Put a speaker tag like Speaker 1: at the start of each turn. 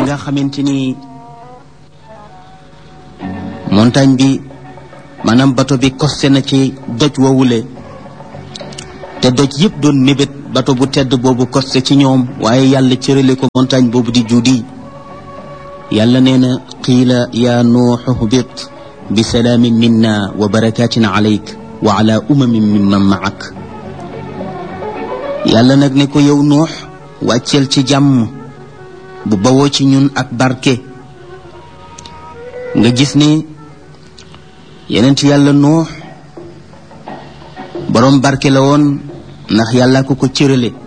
Speaker 1: nga xamante ni montagne bi maanaam bato bi costé na ci doj wowule te doj yëpp doon mébét bato bu tedd boobu costé ci ñoom waaye yàlla cërale ko montagne boobu di juudi yàlla nee na qiila yaa nuuxu hbit bi salaamin minna wa barakatin alayk wa ala umamin mimman maak yàlla nag ne ko yow nuux wàcceel ci jàmm bu bawoo ci ñun ak barke nga gis ni yenent yàlla nuux boroom barke la woon ndax yàlla ko ko cërale